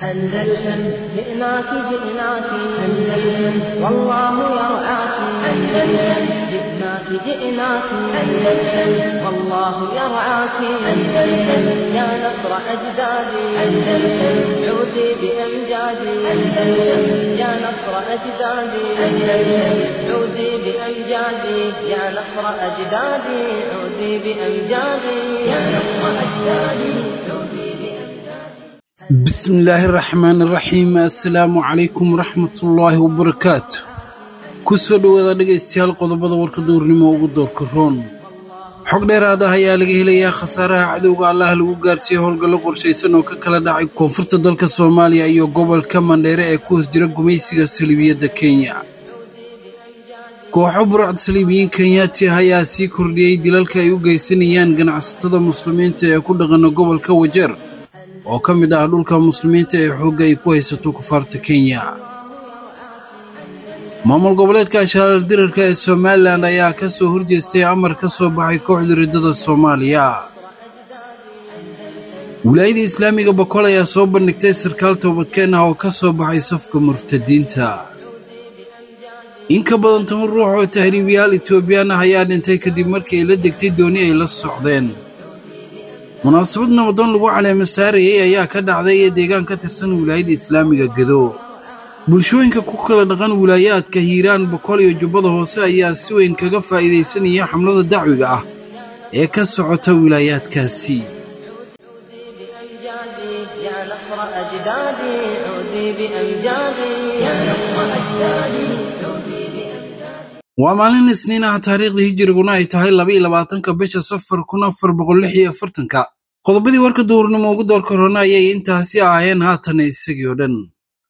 أندلسن جئناك جئناك أندلسن والله يرعاك أندلسن جئناك جئناك أندلسن والله يرعاك أندلسن يا نصر أجدادي أندلسن عودي بأمجادي أندلسن يا نصر أجدادي أندلسن عودي بأمجادي يا نصر أجدادي عودي بأمجادي يا نصر أجدادي عودي بأمجادي bismillaahi raxmaani raxiim assalaamu calaykum waraxmatullaahi wabarakaatu ku soo dhowaada dhegaystayaal qodobada warka duurnimo ugu doorka roon xog dheeraad ah ayaa laga helayaa khasaaraha cadowga allah lagu gaarsiiyey howlgallo qorshaysan oo ka kala dhacay koonfurta dalka soomaaliya iyo gobolka mandheere ee ku hoos jira gumaysiga saliibiyadda kenya kooxo burcad saliibiyiin kenyaati ah ayaa sii kordhiyey dilalka ay u geysanayaan ganacsatada muslimiinta ee ku dhaqana gobolka wajeer oo ka mid ah dhulka muslimiinta ee xoogga ay ku haysato kufaarta kenya maamul goboleedka ashaarar dirarka ee somalilan ayaa ka soo horjeestay amar ka soo baxay kooxda riddada soomaaliya wilaayada islaamiga bokol ayaa soo bandhigtay sarkaal toobadkeen ah oo ka soo baxay safka murtadiinta in ka badan toban ruux oo tahriibiyaal etoobiyaan ah ayaa dhintay kadib markii ay la degtay dooni ay la socdeen munaasabad nabadoon lagu caleema saarayay ayaa ka dhacday ee deegaan ka tirsan wilaayadda islaamiga gedo bulshooyinka ku kala dhaqan wilaayaadka hiiraan boqol iyo jubbada hoose ayaa si weyn kaga faa'iidaysanaya xamlada dacwiga ah ee ka socota wilaayaadkaasi بأمجادي يا نصر أجدادي عودي بأمجادي يا نصر أجدادي عودي بأمجادي waa maalin isniin ah taariikhda hijiriguna ay tahay labaiyo labaatanka bisha safar kun afar boqol lix iyo afartanka qodobadii warka duurnimo ugu door korona ayay intaasi ahaayeen haatan isagii oo dhan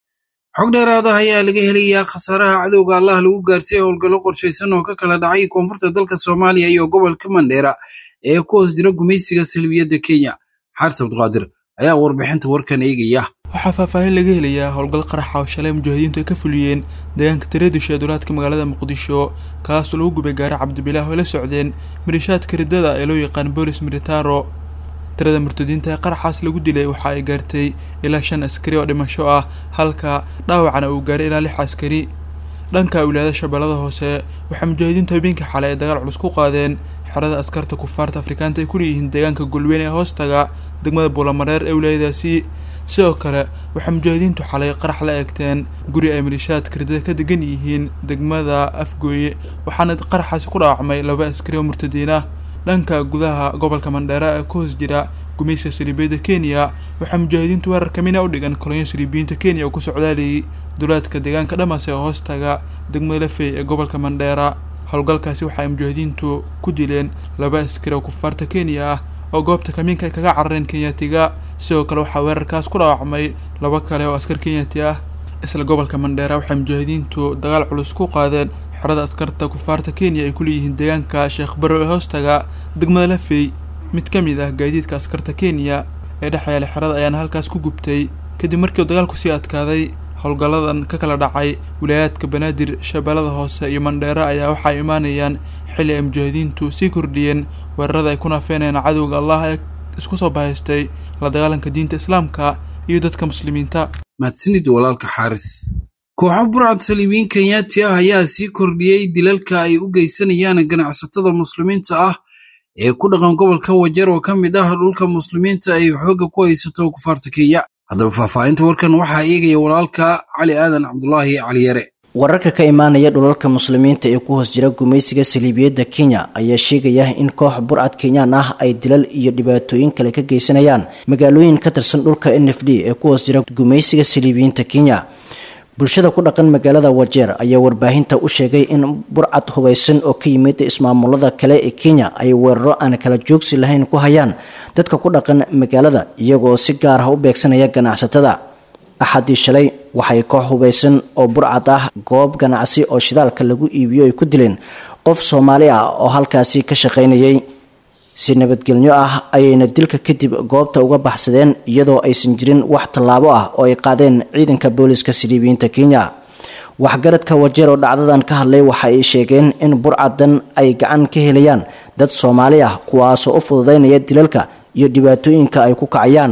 xog dheeraad ah ayaa laga helayaa khasaaraha cadowga allah lagu gaarsiiyey howlgallo qorshaysan oo ka kala dhacay koonfurta dalka soomaaliya iyo gobolka mandheera ee ku hoos jira gumaysiga salbiyadda kenya xaaris abduqaadir ayaa warbixinta warkan eegaya waxaa faahfaahin laga helayaa howlgal qaraxa oo shalay mujaahidiintu ay ka fuliyeen deegaanka tareedisha ee duulaadka magaalada muqdisho kaasoo lagu gubay gaari cabdibilaah oo ay la socdeen milishaadka riddada ee loo yaqaan boolis militaro tirada murtadiinta ee qaraxaas lagu dilay waxa ay gaartay ilaa shan askari oo dhimasho ah halka dhaawacana uu gaaray ilaa lix askari dhanka wilaayada shabeellada hoose waxaa mujaahidiintu habeenkii xalay ay dagaal culus ku qaadeen xerada askarta kufaarta afrikaanta ay ku leeyihiin deegaanka golweyn ee hoostaga degmada buulamareer ee wilaayadaasi sidoo kale waxaa mujaahidiintu xalay qarax la eegteen guri ay malishaadka riddada ka degan yihiin degmada afgooye waxaana qaraxaasi ku dhaawacmay laba askari oo murtadiin ah dhanka gudaha gobolka mandheera ee ku hoos jira gumayska saliibiyadda kenya waxaa mujaahidiintu weerar kamina u dhigan kolonyo saliibiyiinta kenya oo ku socdaalayay duulaadka deegaanka dhamas ee hoostaga degmada lafey ee gobolka mandheera howlgalkaasi waxa ay mujaahidiintu ku dileen laba askari oo kufaarta kenya ah oo goobta kamiinka ay kaga carareen kenyaatiga sidoo kale waxaa weerarkaas ku dhaawacmay laba kale oo askar kenyaati ah isla gobolka mandheera waxay mujaahidiintu dagaal culus ku qaadeen xerada askarta kufaarta kenya ay ku leeyihiin deegaanka sheekh barrow ee hoostaga degmada lafey mid ka mid ah gaadiidka askarta kenya ee dhex yaala xerada ayaana halkaas ku gubtay kadib markii uu dagaalku sii adkaaday howlgalladan ka kala dhacay wilaayaadka banaadir shabeellada hoose iyo mandheera ayaa waxa ay imaanayaan xilli ay mujaahidiintu sii kordhiyeen weerarada ay ku naafeenayaan cadowga allah ee isku soo bahaystay la dagaalanka diinta islaamka iyo dadka muslimiinta mahadsanid walaalka xaaris kooxo burcad saliibiyiin kenyaati ah ayaa sii kordhiyey dilalka ay u geysanayaan ganacsatada muslimiinta ah ee ku dhaqan gobolka wajeer oo ka mid ah dhulka muslimiinta ay xoogga ku haysato kufaarta kenya haddaba faahfaahinta warkan waxaa eegaya walaalka cali aadan cabdulaahi caliyare wararka ka imaanaya dhulalka muslimiinta ee ku hoos jira gumaysiga saliibiyadda kenya ayaa sheegaya in koox burcad kenyaan ah ay dilal iyo dhibaatooyin kale ka geysanayaan magaalooyin ka tirsan dhulka n f d ee ku hoos jira gumaysiga saliibiyiinta kenya bulshada ku dhaqan magaalada wajeer ayaa warbaahinta u sheegay in burcad hubaysan oo ka yimid ismaamulada kale ee kenya ay weeraro aan kala joogsi lahayn ku hayaan dadka ku dhaqan magaalada iyagoo si gaar ah u beegsanaya ganacsatada axadii shalay waxay koox hubaysan oo burcad ah goob ganacsi oo shidaalka lagu iibiyo ay ku dileen qof soomaali ah oo halkaasi ka shaqaynayay si nabadgelyo ah ayayna dilka kadib goobta uga baxsadeen iyadoo aysan jirin wax tallaabo ah oo ay qaadeen ciidanka booliska siliibiyiinta kenya waxgaradka wajeer oo dhacdadan ka hadlay waxa ay sheegeen in burcadan ay gacan ka helayaan dad soomaali ah kuwaasoo u fududaynaya dilalka iyo dhibaatooyinka ay ku kacayaan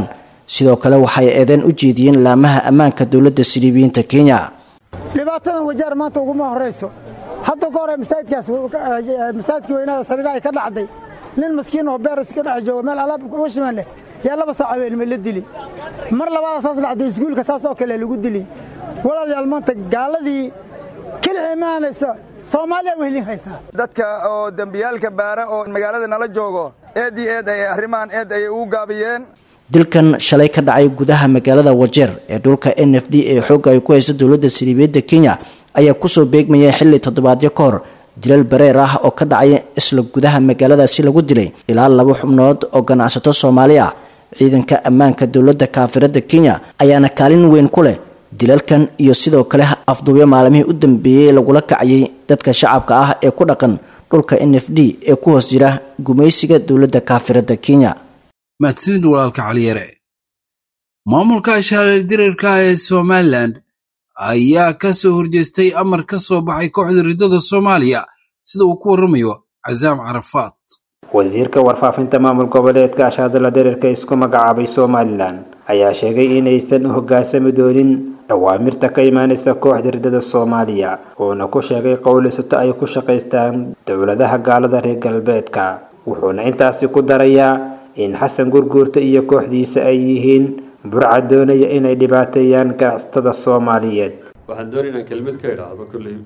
sidoo kale waxay eedeen u jeediyeen laamaha ammaanka dowladda siliibiyiinta kenya dhibaatadan wajaar maanta uguma horayso hadda ka hore masaajidkaas masaajidkii weynaha sariira ay ka dhacday nin maskiin oo beer iska dhex jooga meel alaab uga shimaan leh yaa laba saac habeenimo la dili mar labaada saas dhacday iskuulka saas oo kale lagu dili walaalayaal maanta gaaladii kelix imaanaysa soomaaliya wehlin haysaa dadka oo dembiyaalka baara oo magaalada nala joogo eed iyo eed ayay arrimahan eed ayay ugu gaabiyeen dilkan shalay ka dhacay gudaha magaalada wajeer ee dhulka n f d ee xoogga ay ku hayso dowladda siliibiyadda kenya ayaa kusoo beegmayay xilli toddobaadyo ka hor dilal bareer ah oo ka dhacay isla gudaha magaaladaasi lagu dilay ilaa laba xubnood oo ganacsato soomaali ah ciidanka ammaanka dowladda kaafiradda kenya ayaana kaalin weyn ku leh dilalkan iyo sidoo kale afduubyo maalmihii u dambeeyey lagula kacayay dadka shacabka ah ee ku dhaqan dhulka n f d ee ku hoos jira gumaysiga dowladda kaafiradda kenya mahadsanid walaalka caliyare maamulka ashaareer dirarka ee somalilan ayaa ka soo horjeestay amar ka soo baxay kooxda riddada soomaaliya sida uu ku warramayo casaam carafaad wasiirka warfaafinta maamul goboleedka ashaadala dhererka isku magacaabay somalilan ayaa sheegay inaysan u hoggaansami doonin awaamirta ka imaanaysa kooxda riddada soomaaliya uuna ku sheegay qowlisato ay ku shaqaystaan dowladaha gaalada reer galbeedka wuxuuna intaasi ku darayaa in xasan gurguurta iyo kooxdiisa ay yihiin burca doonaya inay dhibaateeyaan ganacsatada soomaaliyeed waxaan doonay inaan kelmad ka idhaahdo kolley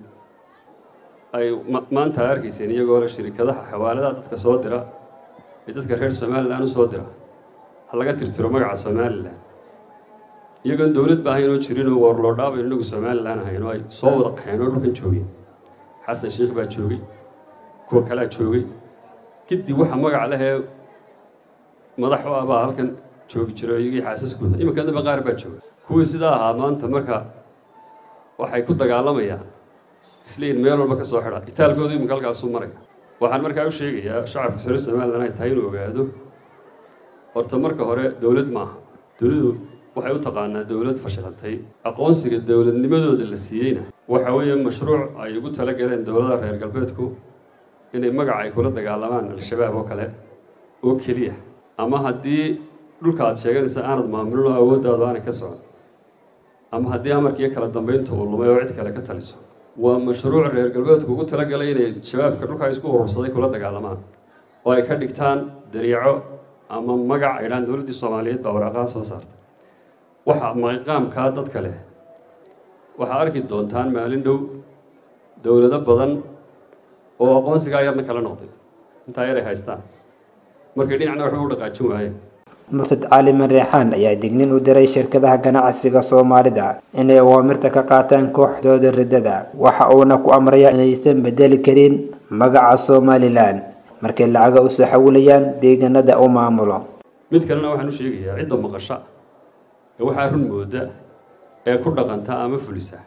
ay maanta a arkayseen iyagoo le shirikadaha xawaaladaha dadka soo dira ee dadka reer somalilan u soo dira ha laga tirtiro magaca somalilan iyagoon dowlad ba ahayn oo jirin oo warloodhaabayn inagu somalilan ahayn oo ay soo wada qaxeen oo dhulkan joogeen xasan sheikh baa joogay kuwa kalea joogay kadib waxa magac lehee madax u ah baa halkan joogi jiro iyagii xaasaskooda iminka damba qaar baa jooga kuwii sidaa ahaa maanta marka waxay ku dagaalamayaan isleeyiin meel walba ka soo xidha itaalkooda iminka halkaasuu maraya waxaan markaa u sheegayaa shacabka sare somalilan ay tahay inuu ogaado horta marka hore dowlad maaha dowladdu waxay u taqaanaa dowlad fashilantay aqoonsiga dowladnimadooda la siiyeyna waxa weeye mashruuc ay ugu tala galeen dowladaha reer galbeedku inay magaca ay kula dagaalamaan al-shabaab oo kale oo keliya ama haddii dhulka aad sheeganaysa aanad maamulin oo awooddaadu aanay ka socon ama haddii amarkiiyo kala dambaynta uu lumay oo cid kale ka taliso waa mashruuc reer galbeedku ugu talagalay inay shabaabka dhulka isku urursaday kula dagaalamaan oo ay ka dhigtaan dariico ama magac ay dhahaan dowladdii soomaaliyeed baa waraaqaha soo saartay waxa maqaamkaa dadka leh waxaa arki doontaan maalin dhow dowlado badan oo aqoonsigaa yarna kala noqday intaa yaray haystaan markay dhinacna waxba u dhaqaajin waayeen murtad cali mareexaan ayaa dignin u diray shirkadaha ganacsiga soomaalida inay awaamirta ka qaataan kooxdooda riddada waxa uuna ku amrayaa inaysan bedeli karin magaca somalilan markay lacaga usoo xawilayaan deegaanada u maamulo mid kalena waxaan u sheegayaa cidda maqasha ee waxaa run mooda ee ku dhaqanta ama fulisa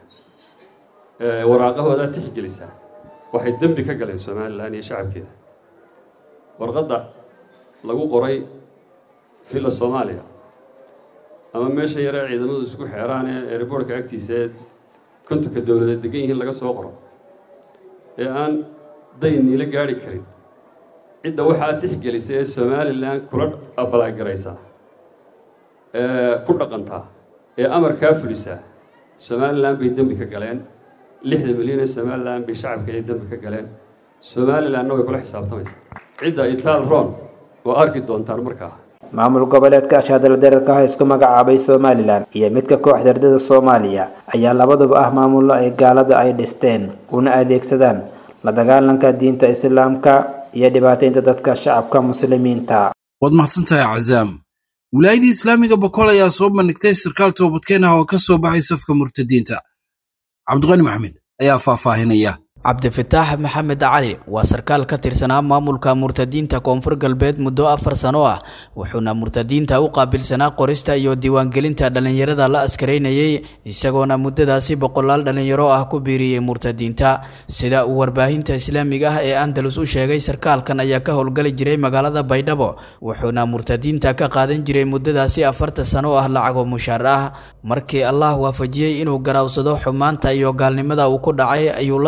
ee waraaqahooda tixgelisa waxay dembi ka galeen somalilan iyo shacabkeeda warqadda lagu qoray villa soomaaliya ama meesha yaree ciidamadu isku xeeraan ee airboortka agtiisa ee kontonka dowladeed degan yihiin laga soo qoro ee aan dayn niila gaadhi karin cidda waxaa tixgelisa ee somalilan kula abalaagaraysa ee ku dhaqantaa ee amarkaa fulisa somalilan bay dembi ka galeen lixda milyan ee somalilan bay shacabka ay dembi ka galeen somalilanna way kula xisaabtamaysaa cidda itaal ron oo arki doontaan markaa maamul goboleedka ashaadala dararka ah isku magacaabay somalilan iyo midka kooxda ardada soomaaliya ayaa labaduba ah maamullo ay gaalada ay dhisteen una adeegsadaan la dagaalanka diinta islaamka iyo dhibaataynta dadka shacabka muslimiinta waad mahadsantahay cazaam wilaayadii islaamiga boqol ayaa soo bandhigtay sarkaal toobadkeen ah oo ka soo baxay safka murtadiinta cabdiqani maxamed ayaa faahfaahinaya cabdifitaax maxamed cali waa sarkaal ka tirsanaa maamulka murtadiinta koonfur galbeed muddo afar sano ah wuxuuna murtadiinta u qaabilsanaa qorista iyo diiwaangelinta dhallinyarada la askaraynayay isagoona muddadaasi boqolaal dhallinyaro ah ku biiriyey murtadiinta sida uu warbaahinta islaamiga ah ee andalus u sheegay sarkaalkan ayaa ka howlgali jiray magaalada baydhabo wuxuuna murtadiinta ka qaadan jiray muddadaasi afarta sano ah lacago mushaar ah markii allah waafajiyey inuu garaawsado xumaanta iyo gaalnimada uu ku dhacay ayuu la soo xiriiray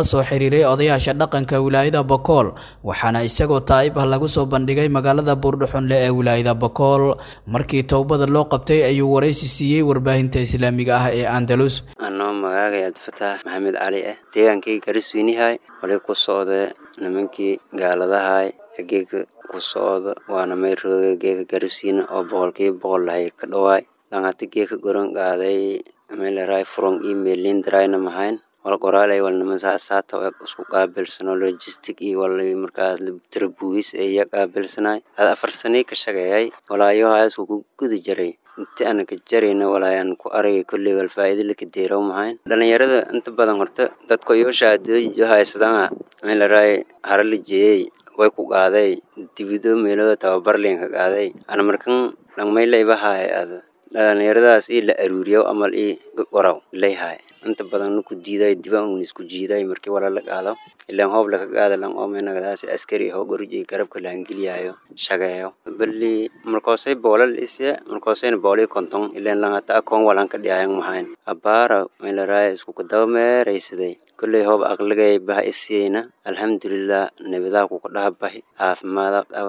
xiriiray odayaasha dhaqanka wilaayada bokool waxaana isagoo taa'ib ah lagu soo bandhigay magaalada buurdhuxunle ee wilaayada bokool markii towbada loo qabtay ayuu waraysi siiyey warbaahinta islaamiga ah ee andalus anoo magaagay abdifataax maxamed cali ah deegaankii garisweynihay wali ku socda nimankii gaaladahay geega ku socda waana may rooga geega gariswiina oo boqolkiiba boqol lahay ka dhawaay langati geeka goran qaaday meleray from email lindrayna mahayn wal qoraalay wal niman saasaata oo isku qaabilsano logistic iyo wal markaas tarabuis ee ya qaabilsanay hada afar sanay ka shaqeeyay walaayo haas ku guda jiray inta aan ka jarayna walaayaan ku aragay kulley wal faa'iido la ka deerow mahayn dhalinyarada inta badan horta dadka iyo shahaadooyin haysadaan meleray harali jeeyay way ku qaaday dibido meelooda tababar leen ka qaaday ana markan langmayla ibahaay ada dhalinyaradaas ii la aruuriyo amal ii qoraw leeyahay inta badan ku diiday dibaan uun isku jiiday markii wala la qaado ilaan hoob laga qaada lan oo meenagadaas askari hoo gorjay garabka laangeliyayo shaqeeyo bali markoosay boolal isya markoosayna boolii konton ilaan langata akoon walan ka dhiyayan mahayn abaara meelaraay isku kadaba meeraysaday kulley hoob aqligay baha isiyeyna alxamdulilah nabadaa kuku dhaha bahi caafimaada qaba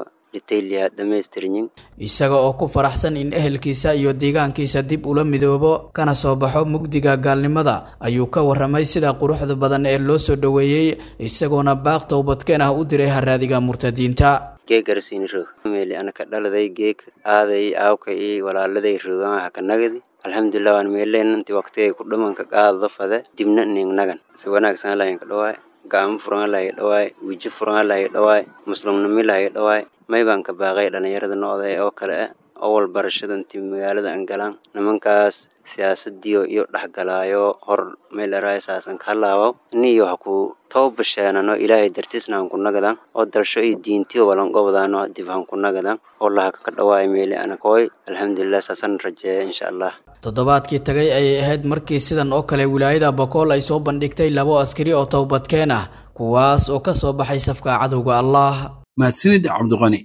isaga oo ku faraxsan in ehelkiisa iyo deegaankiisa dib ula midoobo kana soo baxo mugdiga gaalnimada ayuu ka waramay sida quruxda badan ee loo soo dhoweeyey isagoona baaq towbadkeen ah u diray haraadiga murtadiinta geegarsiini roog meeli anaka dhaladay geeg aaday aawka iyo walaaladay roogan haka nagadi alxamdulilah waan meeleen intii waqtigay ku dhamanka qaadada fade dibna ning nagan si wanaagsan lahaynka dhawaay gacmo furan lahay dhawaay wijo furan lahay dhawaay muslumnimi lahay dhawaay may baan ka baaqay dhalinyarada noocda oo kale ah owal barashada intii magaalada aan galaan nimankaas siyaasadiyo iyo dhexgalaayo hor meelaraay saasan ka halaawo niyo ha ku toobasheenano ilaahay dartiisna han ku nagadan oo dalsho iyo diintiyo walangobadaano dib han ku nagadan oo lahaka ka dhawaay meeli anakooy alxamdulilah saasan rajeeya insha allah toddobaadkii tagay ayay ahayd markii sidan oo kale wilaayada bokool ay soo bandhigtay labo askari oo towbadkeen ah kuwaas oo ka soo baxay safka cadowga allah mahadsanid cabdiqani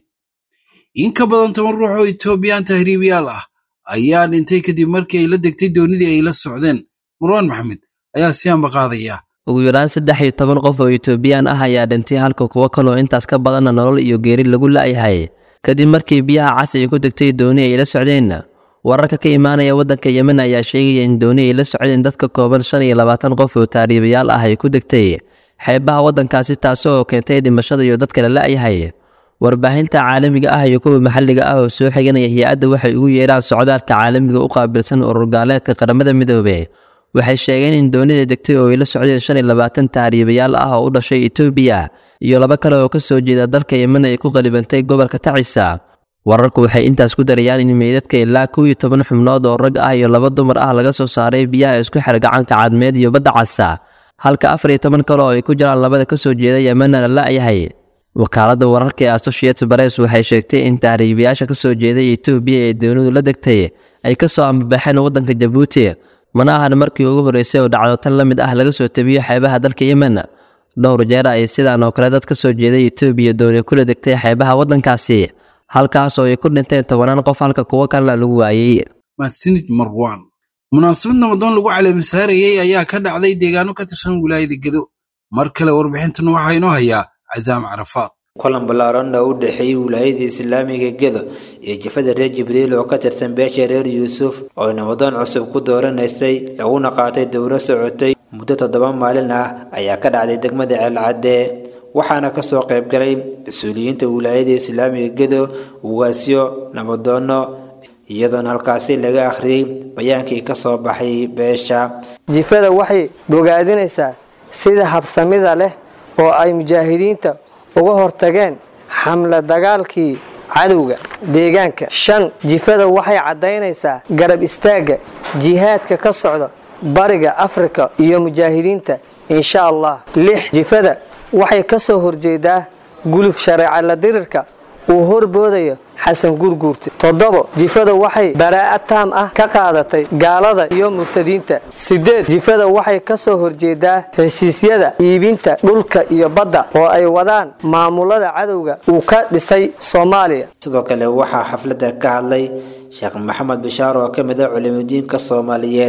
in ka badan toban ruux oo etoobiyaan tahriibiyaal ah ayaa dhintay kadib markii ay la degtay doonidii ay la socdeen marwaan maxamed ayaa siyaanba qaadaya ugu yaraan saddex iyo toban qof oo etoobiyaan ah ayaa dhintay halka kuwo kaloo intaas ka badanna nolol iyo geeri lagu la'yahay kadib markii biyaha cas ay ku degtay dooni ay la socdeen wararka ka imaanaya waddanka yemen ayaa sheegaya in dooni ay la socdeen dadka kooban shan iyo labaatan qof oo tahriibayaal ah ay ku degtay xeebaha waddankaasi taasi oo keentay dhimashada iyo dadka la la'yahay warbaahinta caalamiga ah iyo kuwa maxalliga ah oo soo xiganaya hay-adda waxay ugu yeedhaan socdaalka caalamiga u qaabilsan ururgaaleedka qaramada midoobe waxay sheegeen in doonida degtay oo ay la socdeen shan iyo labaatan tahriibayaal ah oo u dhashay etoobiya iyo laba kale oo ka soo jeeda dalka yemen ay ku qalibantay gobolka tacisa wararku waxay intaas ku darayaan in meydadka ilaa kow iyo toban xubnood oo rag ah iyo laba dumar ah laga soo saaray biyaha isku xir gacanka cadmeed iyo badda casa halka afar iyo toban kale oo ay ku jiraan labada ka soo jeeda yemenna la la'yahay wakaaladda wararka ee associated press waxay sheegtay in tahriibayaasha ka soo jeeday etoobiya ee doonidu la degtay ay ka soo ambabaxeen waddanka jabuuti mana ahan markii ugu horreysay oo dhacdo tan la mid ah laga soo tabiyo xeebaha dalka yemen dhowr jeer ay sidaan oo kale dad ka soo jeeday etoobiya dooni kula degtay xeebaha waddankaasi halkaas oo ay ku dhinteen tobanaan qof halka kuwo kalena lagu waayey mahadsanid marwaan munaasabad namadoon lagu caleemisaarayey ayaa ka dhacday deegaano ka tirsan wilaayada gedo mar kale warbixintan waxaa inoo hayaa casaam carafaad kulan ballaaran oo u dhexeeyey wilaayada islaamiga gedo iyo jafada reer jibriil oo ka tirsan beesha reer yuusuf oo namadoon cusub ku dooranaysay laguna qaatay dowlo socotay muddo toddoba maalin ah ayaa ka dhacday degmada ceelcadde waxaana kasoo qaybgalay mas-uuliyiinta wilaayada islaamiga gedo ugaasyo nabadoono iyadoona halkaasi laga akhriyey bayaankii kasoo baxay beesha jifada waxay bogaadinaysaa sida habsamida leh oo ay mujaahidiinta uga hortageen xamle dagaalkii cadowga deegaanka shan jifada waxay caddaynaysaa garab istaagga jihaadka ka socda bariga afrika iyo mujaahidiinta insha allah lix jifada waxay ka soo horjeedaa guluf shareeca la dirirka uu horboodayo xasan gurguurte toddobo jifada waxay baraa'a taam ah ka qaadatay gaalada iyo murtadiinta sideed jifada waxay ka soo horjeedaa heshiisyada iibinta dhulka iyo badda oo ay wadaan maamulada cadowga uu ka dhisay soomaaliya sidoo kale waxaa xafladda ka hadlay sheekh maxamed bishaar oo ka mid ah culimudiinka soomaaliyeed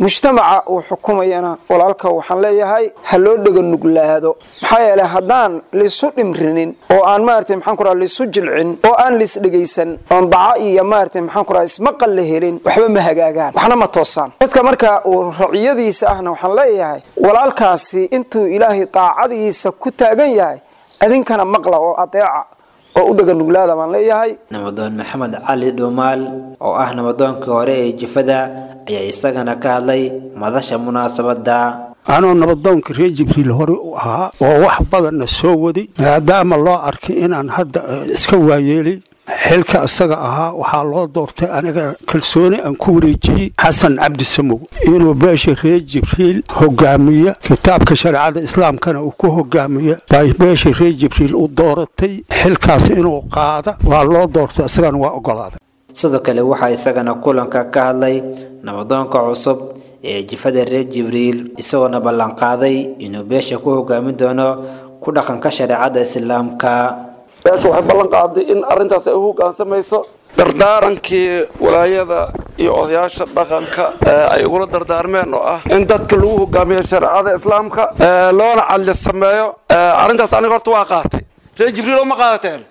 mujtamaca uu xukumayana walaalka waxaan leeyahay ha loo dhega nuglaado maxaa yeeley haddaan laisu dhimrinin oo aan maarata maxaan ku raha laisu jilcin oo aan laisdhegaysan oon daca iyo maarata maxaan ku raha ismaqal la helin waxba ma hagaagaan waxna ma toosaan dadka marka uu raciyadiisa ahna waxaan leeyahay walaalkaasi intuu ilaahay daacadiisa ku taagan yahay adinkana maqla oo adeeca oo u dhega nuglaada baan leeyahay nabadoon maxamed cali dhuumaal oo ah nabadoonkii hore ee jifada ayaa isagana ka hadlay madasha munaasabada anoo nabadoonka reer jibriil hore u ahaa oo wax badanna soo waday maadaama loo arkay inaan hadda iska waayeelay xilka isaga ahaa waxaa loo doortay aniga kalsooni aan ku wareejiyey xasan cabdi samow inuu beesha reer jibriil hogaamiya kitaabka shareecada islaamkana uu ku hogaamiya bay beesha reer jibriil u dooratay xilkaas inuu qaada waa loo doortay isagana waa ogolaaday sidoo kale waxaa isagana kulanka ka hadlay nabadoonka cusub ee jifada reer jibriil isagoona ballanqaaday inuu beesha ku hogaamin doono ku dhaqanka shareecada islaamka beesha waxay ballan qaaday in arrintaas ay u hoggaansamayso dardaarankii walaayada iyo odayaasha dhaqanka ay ugula dardaarmeen oo ah in dadka lagu hogaamiyo shareecada islaamka loona cadli sameeyo arrintaas aniga horta waa qaatay reer jibriil oo ma qaadateen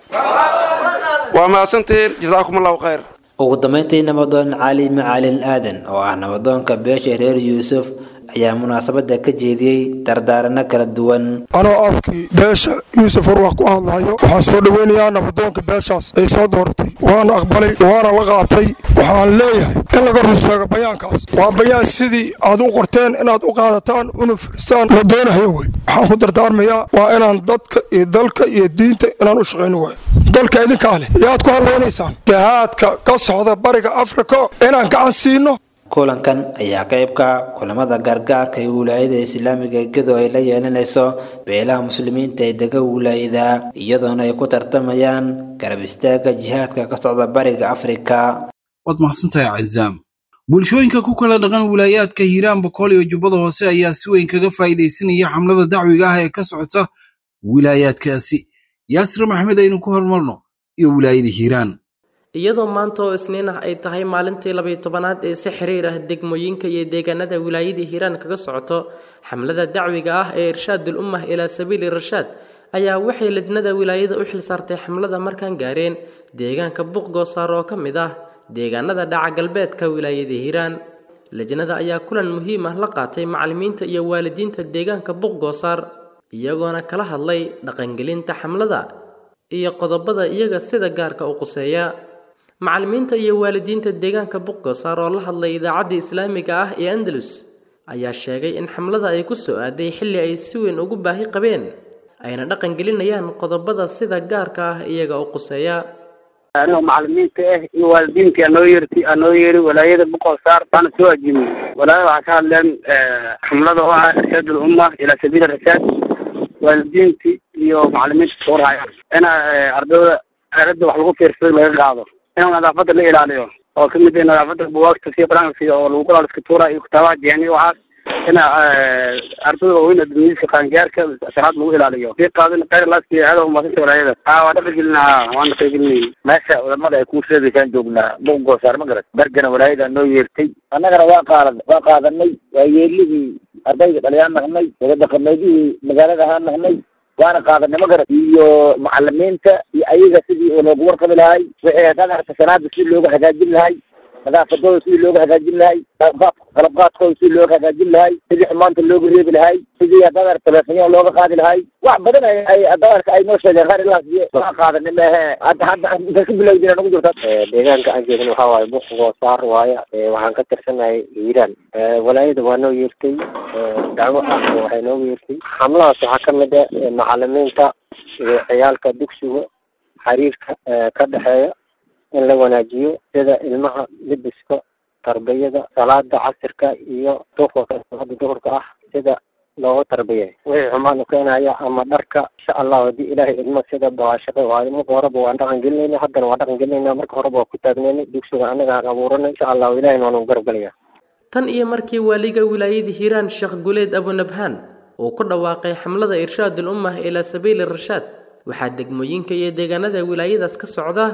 waa mahadsantihiin jasaakum allahu khayr ugu dambeyntii nabadoon cali macalin aadan oo ah nabadoonka beesha reer yuusuf ayaa munaasabada ka jeediyey dardaarano kala duwan anoo afkii beesha yuusuf warwax ku hadlayo waxaan soo dhoweynayaa nabadoonka beeshaas ay soo dooratay waana aqbalay waana la qaatay waxaan leeyahay in laga run sheego bayaankaas waa bayaan sidii aad u qorteen inaad u qaadataan una firsaan la doonahayo wey waxaan ku dardaarmayaa waa inaan dadka iyo dalka iyo diinta inaan u shaqayno wey dalka idinkaa leh yaad ku hadlaynaysaan jihaadka ka socda bariga afrika inaan gacan siino kulankan ayaa qaybka kulamada gargaarka ee wilaayada islaamiga gedo ay la yeelanayso beelaha muslimiinta ee dega wilaayada iyadoona ay ku tartamayaan garab istaaga jihaadka ka socda bariga afrika waad mahadsantahay cazaam bulshooyinka ku kala dhaqan wilaayaadka hiiraan bokool iyo jubbada hoose ayaa si weyn kaga faa'iidaysanaya xamlada dacwiga ah ee ka socota wilaayaadkaasi yaasir maxmed aynu ku hormarno iyo wilaayada hiiraan iyadoo maanta oo isniin ah ay tahay maalintii labayo tobanaad ee si xiriir ah degmooyinka iyo deegaanada wilaayadii hiiraan kaga socoto xamlada dacwiga ah ee irshaadul ummah ilaa sabiili rashaad ayaa waxay lajnada wilaayada u xil saartay xamlada markaan gaareen deegaanka buuqgoosaar oo ka mid ah deegaanada dhaca galbeedka wilaayada hiiraan lajnada ayaa kulan muhiim ah la qaatay macallimiinta iyo waalidiinta deegaanka buuqgoosaar iyagoona kala hadlay dhaqangelinta xamlada iyo qodobada iyaga sida gaarka u quseeya macallimiinta iyo waalidiinta deegaanka buqgosaar oo la hadlay idaacadda islaamiga ah ee andalus ayaa sheegay in xamlada ay ku soo aaday xilli ay si weyn ugu baahi qabeen ayna dhaqan gelinayaan qodobada sida gaarka ah iyaga u quseeya anoo macallimiinta ah iyo waalidiintii anoo yeerti anoo yeeri walaayada buqosaar baana soo ajimay walaayada waxaa ka hadleen xamlada oo ah irshaad ulumma ilaa sabiili rashaad waalidiintii iyo macallimiinta soo raayaan ina ardayda aaladda wax lagu fiirsado laga qaado in nadaafadda la ilaaliyo oo ka mid ah nadaafadda buwaagta sida qur-aanka oo lagu qoraal iska tuura iyo kitaabaha jeeni waxaas in ardayda waaweyn adduunyadiska qaangaarka sharaad lagu ilaaliyo sii qaadin khayr laaskiya hada umaasanta walaayada haa waa dhaqan gelina haa waan dhaqan gelinay meesha culamada ay kuu sheegaysaan joognaa buqgoosaar ma garat bergana walaayada noo yeertay annagana waa qaada waa qaadanay waa yeelihii ardayga dhaliyaan nahnay wada dhaqameedihii magaalada ahaan nahnay waana qaadanay ma garat iyo macalimiinta iyo ayaga sidii oo loogu warqabi lahay wixii hadaan arka sanaada sidii looga hagaajin lahay nadaafadooda sidii looga hagaajin lahay qalabqaadkooda sidii looga hagaajin lahay sidii xumaanta looga reebi lahay sidii haddaad arka telefonyaha looga qaadi lahay wax badan ay ay haddaad arka ay noo sheegeen qaar ilaas waa qaadanay mehe hadda hadda inta ka bilowdina nagu jirta deegaanka aan jeedin waxaa waaye buqgoosaar waaye waxaan ka tirsanahay hiiraan walaayada waa noo yeertay dacwo ah waxay noogu yeertay xamladaas waxaa ka mid ah macalimiinta iyo ciyaalka dugsiga xiriirka ka dhexeeya in la wanaajiyo sida ilmaha libiska tarbiyada salaada casirka iyo duhurka salaada duhurka ah sida looga tarbiyay wixii xumaan u keenaya ama dharka insha allahu haddii ilaahay idmo sida baashaqe waayo marka horeba waan dhaqan gelinayna haddana waan dhaqan gelinayna marka horeba waa ku taagnaynay dugsiga annaga aan abuuranay insha allahu ilahayna waanu garabgelaya tan iyo markii waaliga wilaayada hiiraan sheekh guleed abunabhaan uu ku dhawaaqay xamlada irshaadul ummah ilaa sabiili rashaad waxaa degmooyinka iyo deegaanada wilaayadaas ka socda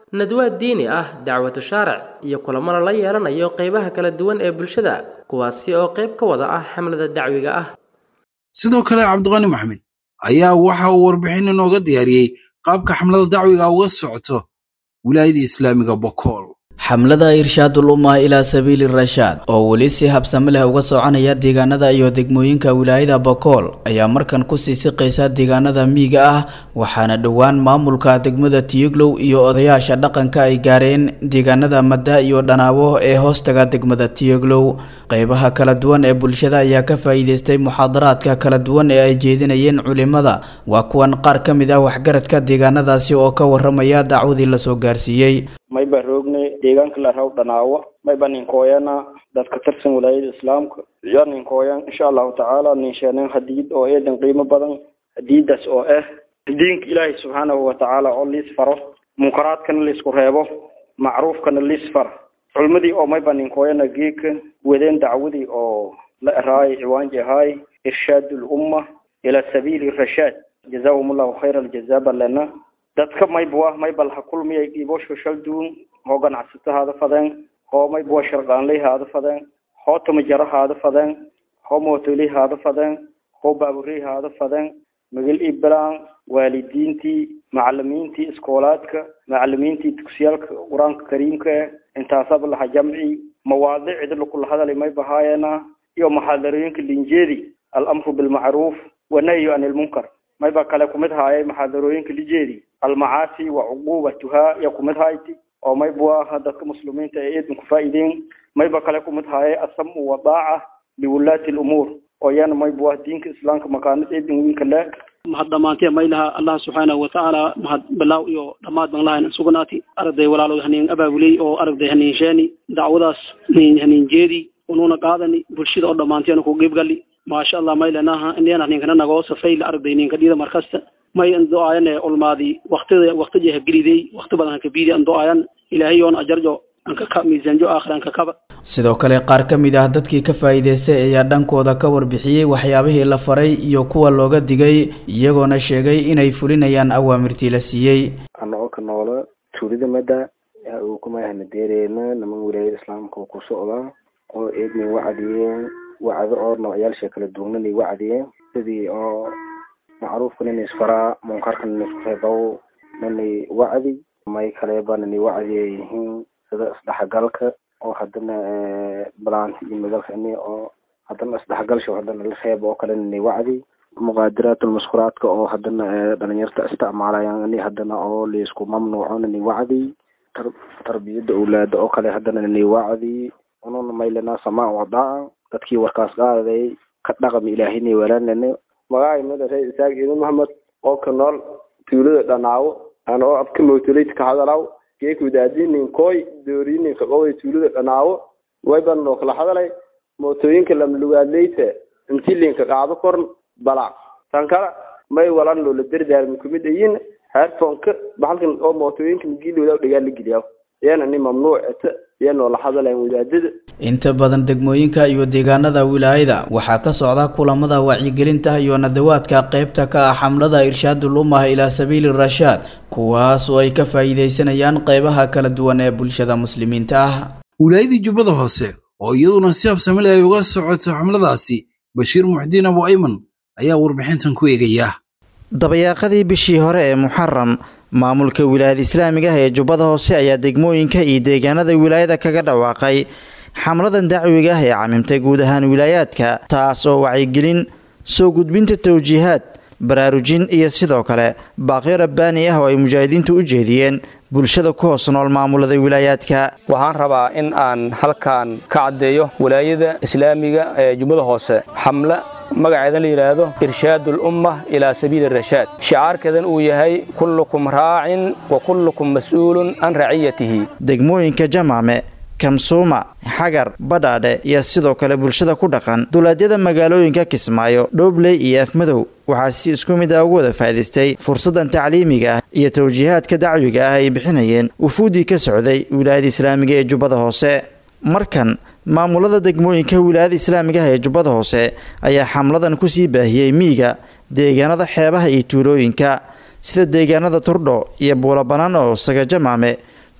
nadwaad diini ah dacwatu shaaric iyo kulamo lala yeelanayo qeybaha kala duwan ee bulshada kuwaasi oo qayb ka wada ah xamlada dacwiga ah sidoo kale cabdiqani maxmed ayaa waxa uu warbixin inooga diyaariyey qaabka xamlada dacwiga uga socoto wilaayada islaamiga bokool xamlada irshaadul ummah ilaa sabiili rashaad oo weli si habsami leh uga soconaya deegaanada iyo degmooyinka wilaayada bokool ayaa markan kusii siqaysa deegaanada miyiga ah waxaana dhowaan maamulka degmada tiyuglow iyo odayaasha dhaqanka ay gaareen deegaanada madda iyo dhanaabo ee hoostaga degmada tiyuglow qeybaha kala duwan ee bulshada ayaa ka faa'iideystay muxaadaraadka kala duwan ee ay jeedinayeen culimada waa kuwan qaar ka mid ah waxgaradka deegaanadaasi oo ka waramaya dacwadii lasoo gaarsiiyey mayba roogne deegaanka la raw dhanaawo mayba ninkooyana dadka tirsan walaayada islaamka iyo ninkooyan insha allahu tacaala ninsheeneen hadiid oo eedan qiimo badan hadiidaas oo ah diinka ilaahay subxaanahu watacaala oo liis faro munkaraadkana liisku reebo macruufkana liis fara culmadii oo mayba ninkooyana geeka wadeen dacwadii oo la eraayay ciwaanji ahaay irshaad lumma ila sabiili rashaad jazahum allahu khayra aljaza balena dadka maybwa maybal ha kulmiyay dhiibosho shalduun hoo ganacsato haada fadeen hoo maybwa sharqaanley haada fadeen hoo tamajaro haada fadeen hoo mootoley haada fadeen hoo baaburey haada fadeen magel iblaan waalidiintii macalimiintii iskoolaadka macalimiintii dugsiyaalka qur-aanka kariimka eh intaasaba laha jamci mawaadicda lakula hadalay may bahaayena iyo muxaadarooyinka linjeedi alamru bilmacruuf wanahyu can ilmunkar mayba kale kumid haayay muxaadarooyinka lijeedi almacaasi wa cuqubatuhaa ya kumid hayti oo mayba dadka muslimiinta ee eedan ku faa'iideen mayba kale kumid haayay asamu wadaaca liwulaati lumuur oo yana mayba diinka islaamka makaanid eedan wiinka le mahad dhammaantee maylaha allah subxaanahu watacaala mahad bilaaw iyo dhammaad baan lahayn sugnaati aragday walaalood haniin abaabuley oo aragday haniin sheeni dacwadaas haniin jeedi unuuna qaadani bulshada oo dhammaanteena ku qiibgali maasha allah maylanaha indheena ninkana nagoo safay la aragday ninka dhida markasta may ando'aayane olmaadi waktida waktiga hageliday wakti badan hakabiidi ando'aayan ilaahay yoon ajarjo ankaka miisaanjo aakhir ankakaba sidoo kale qaar ka mid ah dadkii ka faa'iidaystay ayaa dhankooda ka warbixiyey waxyaabihii la faray iyo kuwa looga digay iyagoona sheegay inay fulinayaan awaamirtii la siiyey anagoo ka noola tuulida madda uu kumayahana deereena niman wilaayada islaamka uu ku socdaa oo eednay wacdiyeen wacdo oo noocyaalsha kala duwananay wacdiyeen sidii oo macruufka nin isfaraa munkarka nin isku reebow nanay wacdi may kaleba nanay wacdiya yihiin sida isdhexgalka oo haddana balaanta iyo magalka ini oo haddana isdhexgalsha haddana la reeb oo kale nanay wacdi muqaadiraatulmuskuraadka oo haddana dhalinyarta isticmaalayaan ini haddana oo laisku mamnuuco nanay wacdi tarbiyada awlaada oo kale haddana nanay wacdi ununa maylana samaa wadaa dadkii warkaas qaaday ka dhaqami ilaahinay walaalnane magacay madare isaaq iidan maxamed oo ka nool tuulada dhanaawo ana oo abka mawtoleyt ka hadalaw geekudaadinin koy doorininka qoway tuulada dhanaawo wayban noo kala hadalay mootooyinka lamlugaadleyta intilinka qaado korn balac tan kale may walan loola dardaarmi kumid ayin heerfonka bahalkan oo mootooyinka magilooda dhagaa la geliyaa yana ni mamnuucata yanoo la hadalayn wadaadada inta badan degmooyinka iyo deegaanada wilaayada waxaa ka socda kulamada wacyigelinta iyo nadawaadka qaybta ka ah xamlada irshaadul ummah ilaa sabiili rashaad kuwaas oo ay ka faa'iidaysanayaan qaybaha kala duwan ee bulshada muslimiinta ah wilaayadii jubbada hoose oo iyaduna si habsamil ay uga socoto xamladaasi bashiir muxdiin abu ayman ayaa warbixintan ku eegaya dabayaaqadii bishii hore ee muxaram maamulka wilaayada islaamiga ah ee jubbada hoose ayaa degmooyinka iyo deegaanada wilaayada kaga dhawaaqay xamladan dacwiga ah ee camimtay guud ahaan wilaayaadka taas oo wacyigelin soo gudbinta tawjiihaad baraarujin iyo sidoo kale baaqyo rabbaani ah oo ay mujaahidiintu u jeediyeen bulshada ku hoos nool maamulada wilaayaadka waxaan rabaa in aan halkan ka caddeeyo wilaayada islaamiga ee jubbada hoose xamle magaceedan la yidhaahdo irshaad ulumma ilaa sabiili rashaad shicaarkeedan uu yahay kullukum raacin wa kullukum mas'uulun can raciyatihi degmooyinka jamaame kamsuuma xagar badhaadhe iyo sidoo kale bulshada ku dhaqan duleedyada magaalooyinka kismaayo dhoobley iyo afmadow waxaa si isku mid ah ugu wada faa'idaystay fursaddan tacliimiga ah iyo tawjiihaadka dacwiga ah ay bixinayeen wufuuddii ka socday wilaayada islaamiga ee jubbada hoose markan maamulada degmooyinka wilaayada islaamiga ah ee jubbada hoose ayaa xamladan kusii baahiyey miyiga deegaanada xeebaha iyo tuulooyinka sida deegaanada turdho iyo buulabanaan oo saga jamaame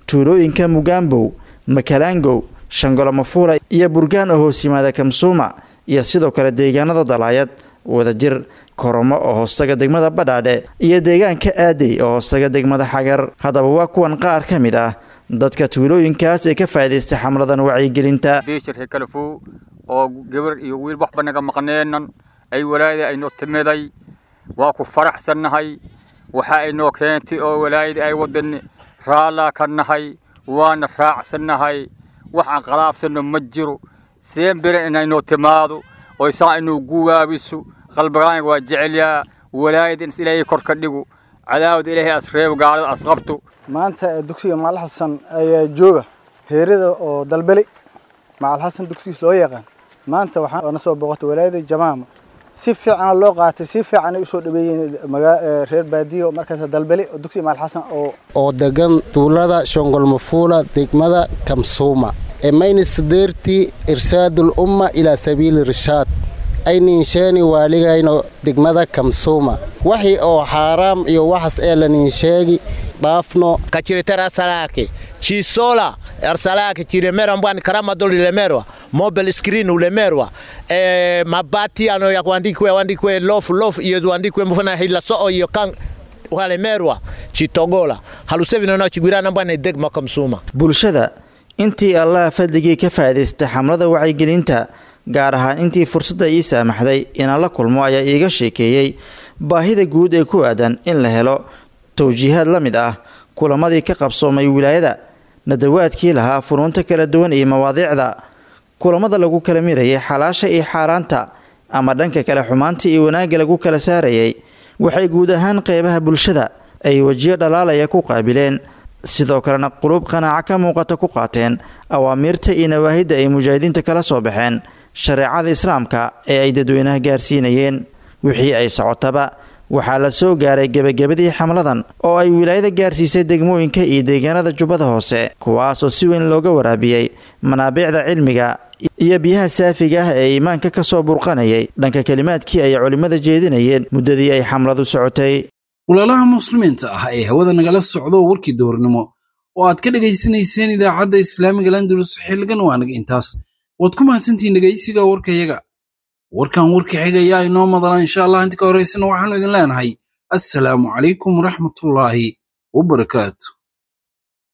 tuulooyinka mugaambow makalaangow shangolomafuula iyo burgaan oo hoos yimaada kamsuuma iyo sidoo kale deegaanada dalaayad wadajir koromo oo hoostaga degmada badhaadhe iyo deegaanka aadey oo hoostaga degmada xagar haddaba waa kuwan qaar ka mid ah dadka tuulooyinkaas ee ka faa'iidaystay xamladan wacyigelinta bishir hekalfow oo gabar iyo wiil waxba naga maqneenan ay walaayada aynoo timiday waa ku faraxsannahay waxa aynoo keentay oo walaayada ay wadan raallaa ka nahay waana raacsannahay wax aan qalaafsanno ma jiro seen bere inaynoo timaado oo isaa inuu guwaabiso qalbigaan waa jecelyaa walaayada in ilaahay kor ka dhigo cadaawada ilaahay asreebo gaalada asqabto maanta dugsiga macal xasan ayaa jooga heerada oo dalbeli macal xasan dugsigiis loo yaqaan maanta waxaan na soo boqotay walaayada jamaama si fiicana loo qaatay si fiicanay usoo dhaweeyeen reer baadiyo markaas dalbeli oo dugsiga macal xasan oo oo degan tuulada shongolmafuula degmada kamsuuma emaynisdeerti irsaadul umma ilaa sabiili rishaad ayninsheeni waaligayno degmada kamsuuma waxii oo xaaraam iyo waxas ee laninsheegi dhaafno kachiretera salake chisola arsalake chiremera mbwani karama doli lemerwa mobile screen ulemerwa e, mabati ano ya kuandikwe wandikwe lofu lofu iyo wandikwe mfuna hila soo iyo kan walemerwa chitogola halusevino no chigwirana mbwana degma kamsuma bulshada intii allaha fadligii ka faa'iidaystay xamlada wacyigelinta gaar ahaan intii fursadda ii saamaxday inaan la kulmo ayaa iiga sheekeeyey baahida guud ee ku aadan in la helo towjiihaad la mid ah kulamadii ka qabsoomay wilaayada nadawaadkii lahaa funuunta kala duwan iyo mawaadiicda kulamada lagu kala mirayay xalaasha iyo xaaraanta ama dhanka kale xumaanta iyo wanaagga lagu kala saarayay waxay guud ahaan qeybaha bulshada ay wejiyo dhalaalaya ku qaabileen sidoo kalena quluub qanaaco ka muuqata ku qaateen awaamiirta iyo nawaahidda ay mujaahidiinta kala soo baxeen shareecada islaamka ee ay dadweynaha gaarsiinayeen wixii ay socotaba waxaa la soo gaaray gebagabadii xamladan oo ay wilaayada gaarsiisay degmooyinka iyo deegaanada jubbada hoose kuwaasoo si weyn looga waraabiyey manaabiicda cilmiga iyo biyaha saafiga ah ee iimaanka ka soo burqanayay dhanka kelimaadkii ay culimmada jeedinayeen muddadii ay xamladu socotay walaalaha muslimiinta ah ee hawada nagala socdo warkii doornimo oo aad ka dhegaysanayseen idaacadda islaamiga landulus xilligan waa naga intaas waad ku mahadsantihiin dhegaysiga warkayaga warkan warka xiga ayaa inoo madala insha allah inta ka horaysana waxaanu idin leenahay assalaamu calaykum waraxmatullaahi wabarakaatu